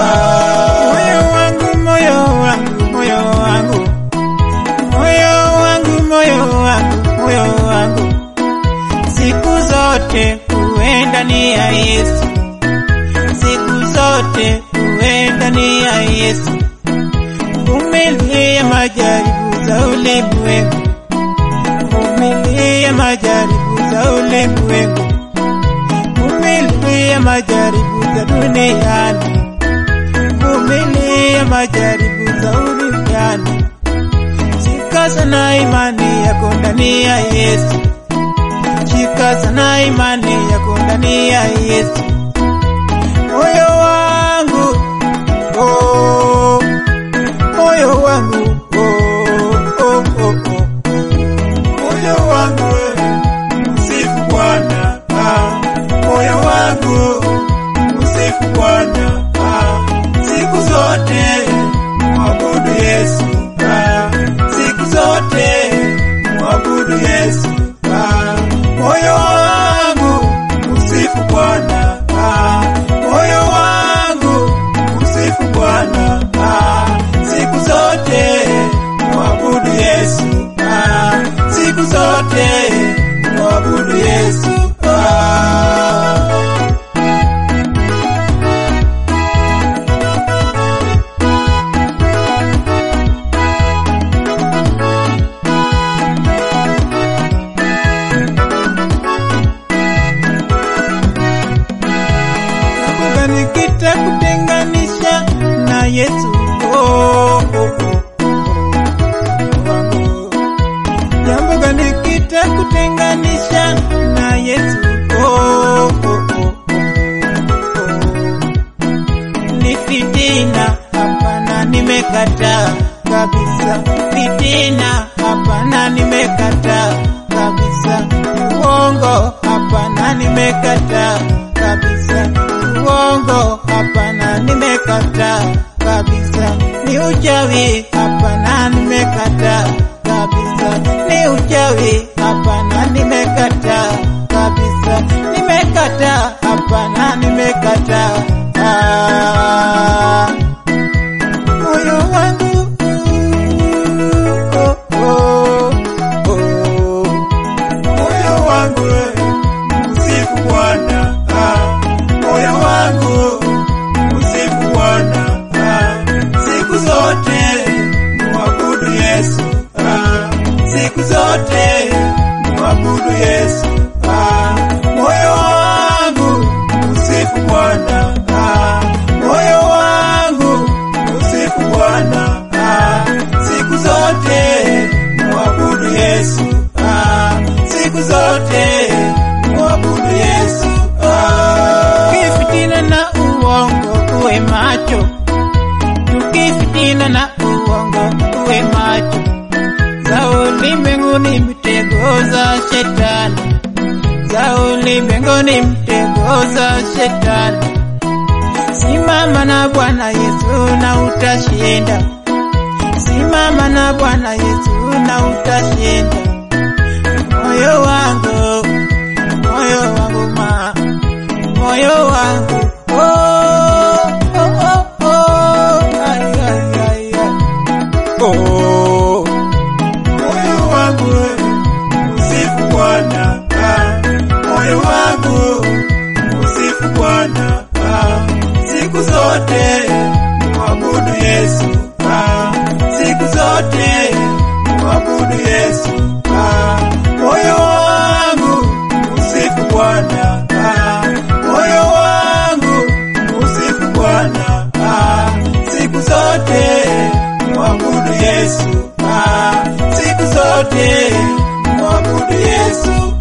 Moyo wangu, moyo wangu, moyo wangu, moyo wangu, moyo wangu, moyo wangu, siku zote uwe ndani ya Yesu, siku zote uwe ndani ya Yesu. Vumilia majaribu za ulimwengu, vumilia majaribu za ulimwengu, vumilia majaribu za duniani, vumilia majaribu za duniani. Shika sana imani yako ndani ya Yesu, shika sana imani yako ndani ya Yesu. Moyo wangu oh, moyo wangu oh, oh, oh, oh. Moyo wangu msifu Bwana, ah, moyo wangu msifu Bwana, ah, siku zote mwabudu Yesu, ah, siku zote mwabudu Yesu, ah, moyo wangu msifu Bwana, ah, moyo wangu msifu Bwana, ah, siku zote mwabudu Yesu, ah, siku zote mwabudu Yesu, ah. Nakumbuka nikitakutenganisha na Yesu oh, oh, oh, oh. Jambo gani kitakutenganisha na Yesu oh, oh, oh, oh, oh. Ni fitina, hapana, nimekataa kabisa. Fitina, hapana, nimekataa kabisa. Uongo, hapana, nimekataa kabisa. Uongo, hapana, nimekataa kabisa. Ni uchawi, hapana, nimekataa kabisa. Ni uchawi, hapana, nimekataa kabisa. Nimekataa, hapana, nimekataa. Ah, moyo wangu oh, oh, oh. Moyo wangu msifu Bwana, ah, moyo wangu msifu Bwana, ah, siku zote mwabudu Yesu, ah, siku zote mwabudu Yesu, ah, moyo wangu msifu Bwana, ah, moyo wangu msifu Bwana, ah, siku zote mwabudu Yesu, ah, siku zote mwabudu Yesu, ah. Ukifitina na uongo uwe macho, tukifitina na uongo uwe macho, za ulimwenguni mitego za shetani, za ulimwenguni mitego za shetani. Simama na Bwana Yesu na utashinda. Simama na Bwana Yesu na utashinda. Moyo wangu, moyo wangu ma, moyo wangu oh, oh, oh, oh, ay, ay, ay, ay. Oh, moyo wangu msifu Bwana, ah, moyo wangu msifu Bwana, ah, siku zote mwabudu Yesu, ah, siku zote mwabudu Yesu, ah, moyo wangu msifu Bwana, ah, moyo wangu msifu Bwana, ah, siku zote mwabudu Yesu, ah, siku zote mwabudu Yesu,